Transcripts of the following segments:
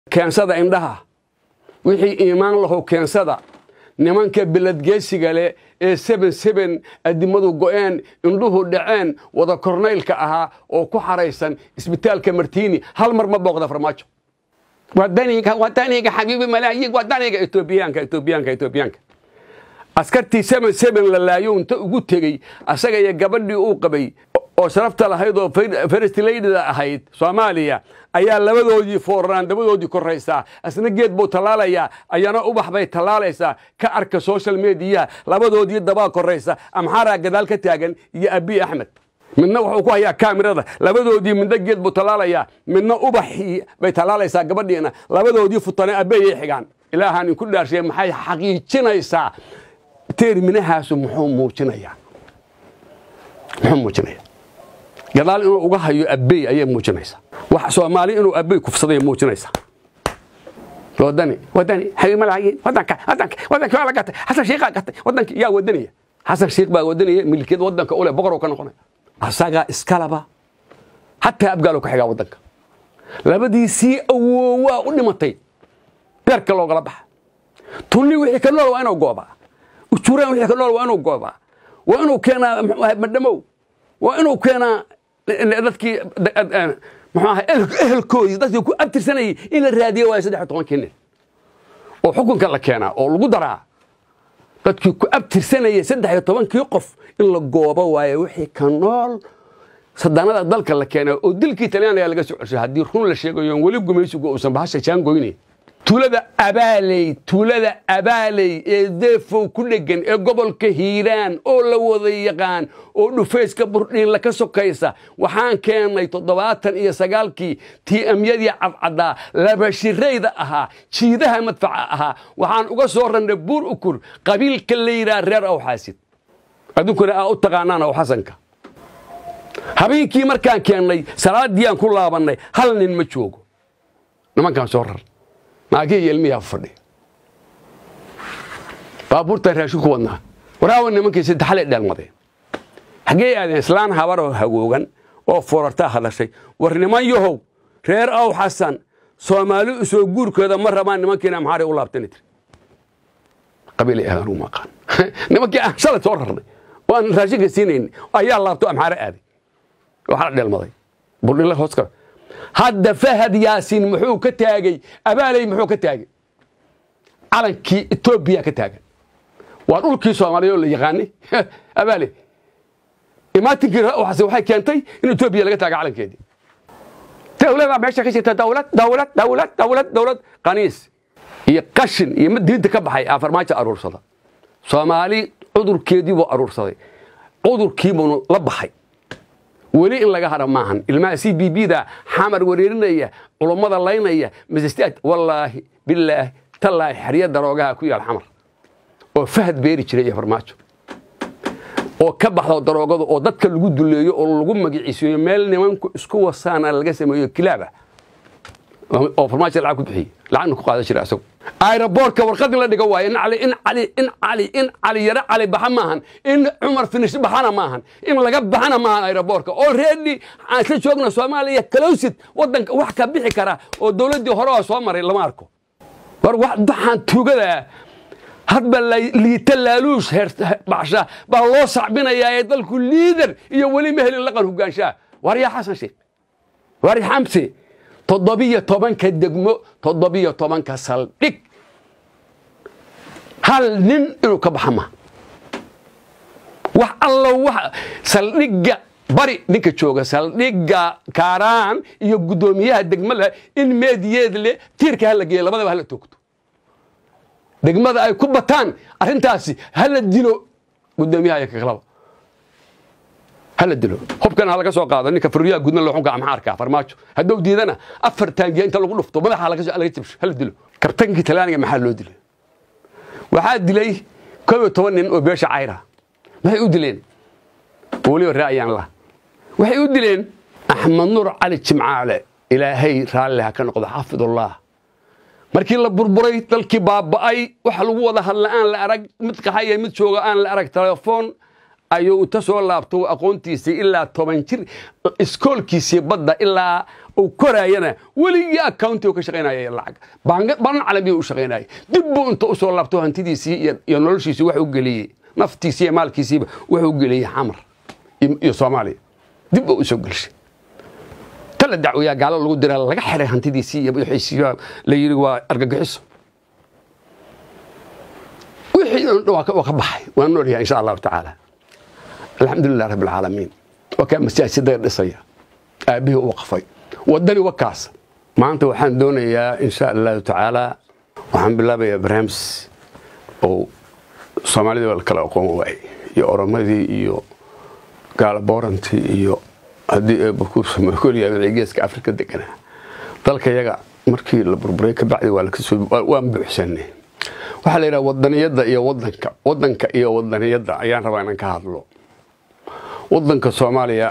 keensada indhaha wixii iimaan lahow keensada nimanka beledgeesiga leh ee seben seben addimadu go'een indhuhu dhaceen wada kornaylka ahaa oo ku xaraysan isbitaalka martiini hal mar ma booqda farmaajo wadaniga wadaniga xabiibi malaayiin wadaniga etoobiyaanka etoobiyaanka etoobiyaanka askartii seben seben la laayo inta ugu tegey asaga iyo gabadhii uu qabay oo sharafta lahayd oo first ladyda ahayd soomaaliya ayaa labadoodii fooraraan dabadoodii koraysaa asna geed buu tallaalayaa ayana ubax bay tallaalaysaa ka arka social mediya labadoodii dabaa koraysa amxaaraa gadaal ka taagan iyo abiy axmed midna wuxuu ku hayaa kaamirada labadoodii midna geed buu tallaalayaa midna ubaxii bay tallaalaysaa gabadhiina labadoodii futane abeeyay xigaan ilaahaan inku dhaarshay maxay xaqiijinaysaa teerminahaasu muxuu muujinayaa muxuu muujinayaa gadaal inuu uga hayo abbey ayay muujinaysaa wax soomaali inuu abbey kufsaday muujinaysaa wadani wadani xabiib malaayiin wadanka wadanka wadanka waa la gatay xasan shiiqaa gatay wadanka yaa wadanaya xasan shiiq baa wadanaya milkiyad wadanka ule boqor ka noqonaya asagaa iskalaba hataa abgaalo ka xigaa wadanka labadiisii awoowaa u dhimatay beerka loogala baxa tunni wixii ka nool waa inuu goobaa ujuraan wixii ka nool waa inuu goobaa waa inuu keenaa madhamow waa inuu keenaa dadkii muxuu ahaa ehelkoodii dadkii ku abtirsanayay in la raadiyo waayo saddex iyo tobankii nin oo xukunka la keenaa oo lagu daraa dadkii ku abtirsanayay saddex iyo tobankii qof in la goobo waayo wixii ka nool sadaanada dalka la keenaa oo dilkii talyaaniga laga soo ceshay haddii run la sheegayo weli gumaysigu uusan bahasha jaangoynayn tuulada abaaley tuulada abaaley ee deefow ku dheggan ee gobolka hiiraan oo la wada yaqaan oo dhufayska burdhiinla ka sokaysa waxaan keennay toddobaatan iyo sagaalkii ti'amyadii cadcaddaa labashirayda ahaa jiidaha madfaca ahaa waxaan uga soo rannay buur ukur qabiilka la yidhaha reer awxaasid adunkuna aa u taqaanaan aw xasanka habeenkii markaan keennay salaadiiyaan ku laabannay hal nin ma joogo nimankaan soo rar maagii iyo ilmiyaa fadhi baabuurtaan raashin ku wadnaa waraawa nimankii saddexalay dheelmadeen xaggee aadeen islaan habaroo hagoogan oo foorartaa hadashay war niman yahow reer aw xasan soomaali usoo guurkooda ma rabaan nimankiina maxaaray u laabtani tiri qabiilay aadaan ugu maqaan nimankii aan shalay soo rarnay oo aan raashinka siinayn ayaa laabto amxaare aaday waxaa la dheelmaday burdhila hoos kale hadda fahad yaasiin muxuu ka taagey abaaley muxuu ka taagey calankii etoobiya ka taagan waa dhulkii soomaaliya oo la yaqaanay abaaley imaatinkii waxaase waxay keentay in etoobiya laga taaga calankeedii dawladaa meesha ka jirta dawlad dawlad dawlad dawlad dawlad qaniis iyo qashin iyo mid diinta ka baxay aa farmaajo aruursada soomaali cudurkeedii buu aruursaday cudurkiibuu la baxay weli in laga hara maahan ilmaha c b b da xamar wareerinaya culummada laynaya masjid wallaahi bilaahi tallaahi xerya daroogaha ku yaal xamar oo fahad beeri jiray iyo farmaajo oo ka baxdo daroogada oo dadka lagu duleeyo oo lagu magiciisiiyo meel nimanku isku wasaana laga sameeyo kilaaba oo farmaajo lacag ku bixiyey lacagna ku qaadan jiray asagu aeroboortka warqad in la dhigo waayo in cali in cali in cali in cali yaro cali baxa maahan in cumar finish baxana maahan in laga baxana maahan aeroboortka oo reedi aan isla joogna soomaaliya kalowsid wadanka wax ka bixi kara oo dowladdii hore oo soo maray lama arko war waxaan tuugadaa hadba liita laaluush baxsha baa loo sacbinayaa ee dalku liider iyo weli ma helin laqan hogaanshaa war yaa xasan sheekh war xamsi toddobiyo tobanka degmo toddobiyo tobanka saldhig hal nin inuu ka baxa ma wax allo wax saldhigga bari ninka jooga saldhigga kaaraan iyo guddoomiyaha degmada in meediyeed le tiirka hala geeyo labadaba hala toogto degmada ay ku bataan arrintaasi hala dilo guddoomiyaha iyo kakalaba hala dilo hubkana ha laga soo qaado ninka furriyaha gudna loo xunka amxaarka farmaajo hadduu diidana afar taangiya inta lagu dhufto madaxa laga jabsho hala dilo kabtankii talyaaniga maxaa loo dilay waxaa dilay koob iyo toban nin oo beesha cayra maxay u dileen weliba raa'yaan lah waxay u dileen axmed nuur cali jimcaale ilaahay raalli ha ka noqdo xaafidullah markii la burburay dalkii baaba'ay waxa lagu wada hadla aan la arag mid qaxaya mid jooga aan la arag telefoon ayuu inta soo laabto aqoontiisii ilaa toban jir iskoolkiisii badda ilaa uu koraayana weligii accounti uu ka shaqaynaya lacag banan calamiya u shaqaynaya dib buu inta u soo laabto hantidiisii iyo noloshiisii wax u geliyey naftiisii iyo maalkiisiiba wax u geliyey xamar iyo soomaaliya dib buu u soo gelshay tala dacwiyaa gaalo lagu dira laga xiray hantidiisii iyo wixiisii la yidhi waa argagixiso wixii waa ka baxay waa noolyahay insha allahu tacaala alxamdulilah rabbi alcaalamiin waa kaa masaajidada dhisaya aabbihii uu qafay waddani wakaas maanta waxaan doonayaa insha allahu tacaala waxaan bilaabayaa barnaamij oo soomaalidii waa la kala aqoon waayey iyo oromadii iyo gaalaboorantii iyo haddii eebakuusamkoliya wixii geeska afrika deganaa dalka yaga markii la burburay ka bacdi waa lakasoo waan buuxsanay waxaa la yidhaha wadaniyadda iyo wadanka wadanka iyo wadaniyadda ayaan rabaa inaan ka hadlo wadanka soomaaliya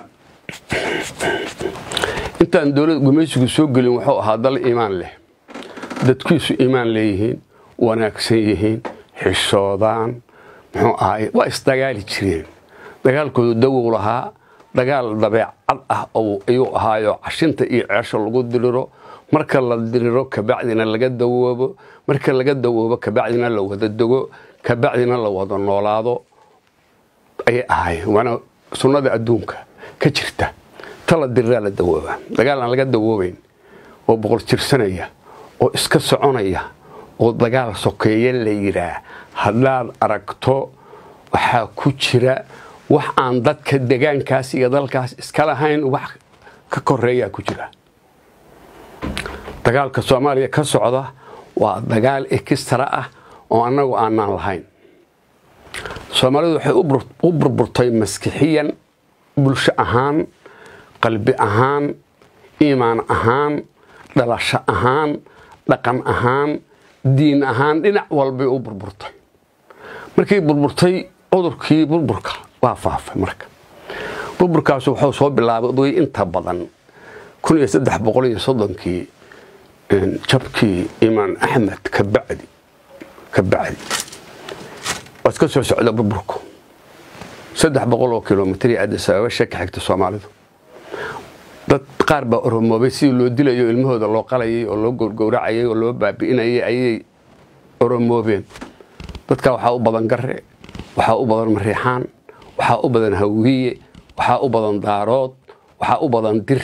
intaan dowlad gumaysigu soo gelin wuxuu ahaa dal iimaan leh dadkiisu iimaan leeyihiin wanaagsan yihiin xishoodaan muxuu ahaay waa isdagaali jireen dagaalkoodu dawow lahaa dagaal dabeecad ah ayuu ahaayo cashinta iyo ceesho lagu diriro marka la diriro kabacdina laga dawoobo marka laga dawoobo kabacdina la wada dego kabacdina la wada noolaado ayay ahaayeen waana sunnada adduunka ka jirta ta la diriraa la dawooba dagaal aan laga dawoobayn oo boqol jirsanaya oo iska soconaya oo dagaal sokeeye la yidhaah haddaad aragto waxaa ku jira wax aan dadka degaankaas iyo dalkaas iska lahayn wax ka koreeyaa ku jira dagaalka soomaaliya ka socda waa dagaal ekistara ah oo annagu aanaan lahayn soomaalidu waxay u burburtay maskixiyan bulsho ahaan qalbi ahaan iimaan ahaan dhalasho ahaan dhaqan ahaan diin ahaan dhinac walbay u burburtay markii burburtay cudurkii burburka waa faafay marka burburkaasu wuxuu soo bilaabay inta badan kun iyo saddex boqol iyo soddonkii jabkii imaan axmed ka bacdi ka bacdi waa iska soo socda burburku saddex boqol oo kilomitr addis ababa shaka xigta soomaalidu dad qaar baa oromoobay sidii loo dilayo ilmahooda loo qalayay oo loo gowracayay oo loo baabi'inayay ayay oromoobeen dadka waxaa u badan gare waxaa u badan mariixaan waxaa u badan hawiye waxaa u badan daarood waxaa u badan dir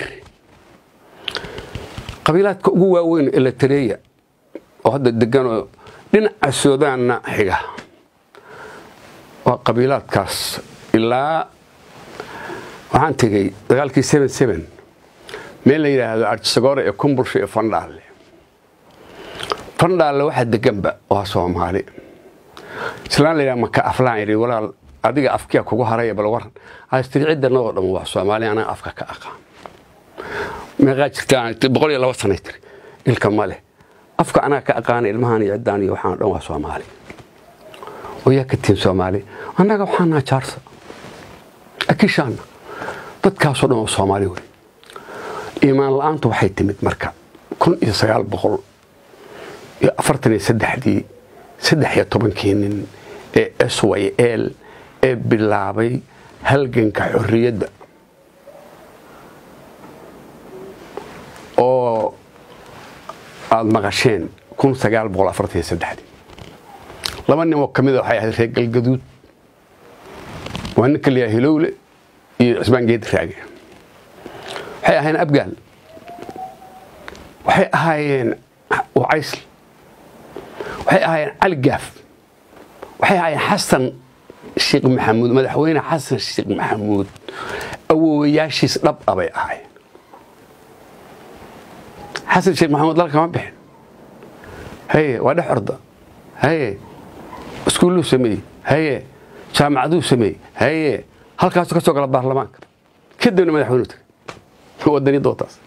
qabiilaadka ugu waaweyn eletareya oo hadda deganoo dhinaca suudaanna xiga waa qabiilaadkaas ilaa waxaan tegey dagaalkii meel la yidhaahdo arjisagoore ee kumbulsha iyo fandhaalle fandhaalle waxaa deganba waa soomaali islaan layidhaha maka aflaan yidhi walaal adiga afkiya kugu haraya bal waran astiri ciddanadoo dhan waa soomaali anaga afka ka aqaan meeqaa jirta boqol iyo laba sanay tiri ilka ma leh afka anaga ka aqaana ilmahan iyo ciddaan iyo waxaan dhan waa soomaali oo yaa ka tihin soomaali annaga waxaan naha jaarsa akishaana dadkaasoo dhan waa soomaali wey iimaan la-aantu waxay timid marka kun iyo sagaal boqol iyo afartan iyo saddexdii saddex iyo tobankii nin ee s y l ee bilaabay halganka xorriyadda oo aada maqasheen kun sagaal boqol afartan iyo saddexdii laba ninoo ka mida waxay ahayd reer galgaduud waa ninka layaa hilowle iyo cismaan geedi raage waxay ahaayeen abgaal waxay ahaayeen wacaysl waxay ahaayeen cali gaaf waxay ahaayeen xasan sheekh maxamuud madaxweyne xasan sheekh maxamuud awoowayaashiis dhab a bay ahaayeen xasan sheekh maxamuud dalka ma bixin haye waa dhex orda haye iskuulluu sameeyey haye jaamacaduu sameeyey haye halkaasu ka soo gala baarlamaanka kadibna madaxweynu tagay wadaniyadda wataas